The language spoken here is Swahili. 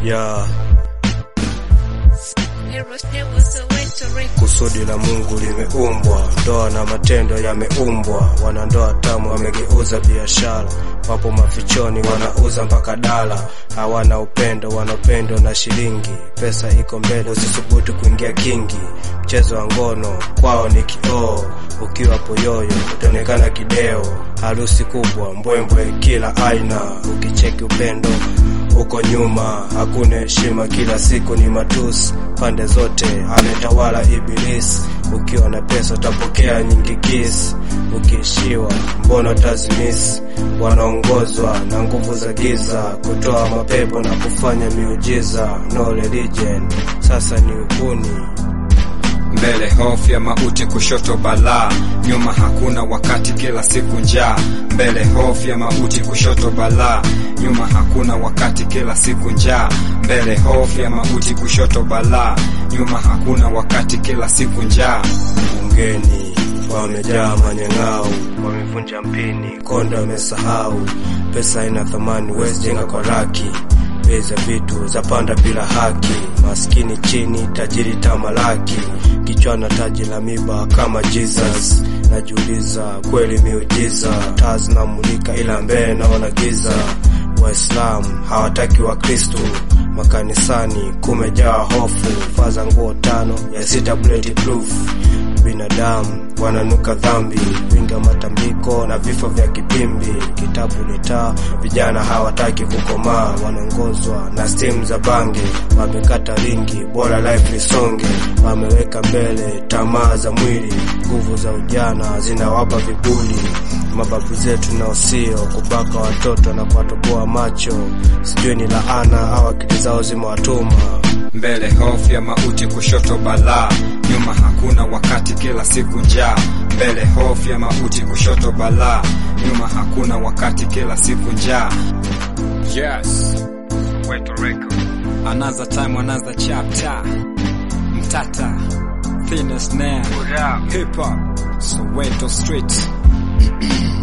ya Heroes, heroes, the way to reach. kusudi la Mungu limeumbwa, ndoa na matendo yameumbwa. Wanandoa tamu wamegeuza biashara, wapo mafichoni wanauza mpaka dala. Hawana upendo, wana upendo na shilingi. Pesa iko mbele, usisubutu kuingia kingi. Mchezo wa ngono kwao ni kioo, ukiwa poyoyo utaonekana kideo. Harusi kubwa, mbwembwe kila aina, ukicheki upendo huko nyuma hakuna heshima, kila siku ni matusi pande zote, ametawala Ibilisi. Ukiwa na pesa utapokea nyingi kisi, ukiishiwa mbona utazimisi? Wanaongozwa na nguvu za giza, kutoa mapepo na kufanya miujiza. No religion, sasa ni uhuni. mbele hofu ya mauti, kushoto balaa, nyuma hakuna wakati, kila siku njaa. Mbele hofu ya mauti, kushoto balaa, nyuma hakuna wakati, kila siku njaa. Mbele hofu ya mauti, kushoto balaa, nyuma hakuna wakati, kila siku njaa. bungeni wamejaa manyang'au, wamevunja mpini, konda wamesahau. Pesa haina thamani, huwezi jenga kwa raki. Bei za vitu zapanda bila haki, maskini chini, tajiri tamalaki. Kichwa na taji la miba kama Jesus, najiuliza kweli miujiza. Taa zinamulika ila mbele naona giza. Waislamu hawataki wa Kristo makanisani kumejaa hofu, faza nguo tano ya sita bulletproof. Binadamu wananuka dhambi, winga matambiko na vifo vya kipimbi. Kitabu ni taa, vijana hawataki kukomaa, wanaongozwa na stimu za bangi, wamekata ringi, bora life lisonge, wameweka mbele tamaa za mwili, nguvu za ujana zinawapa vibuli. Mababu zetu nao sio kubaka watoto na kuwatoboa macho, sijui ni laana au akili zao zimewatuma. mbele hofu ya mauti, kushoto balaa, nyuma hakuna wakati, kila siku njaa. Mbele hofu ya mauti, kushoto balaa, nyuma hakuna wakati, kila siku njaa. Yes, Puerto Rico, another time, another chapter. Mtata, thinnest snare, hip hop, Soweto street.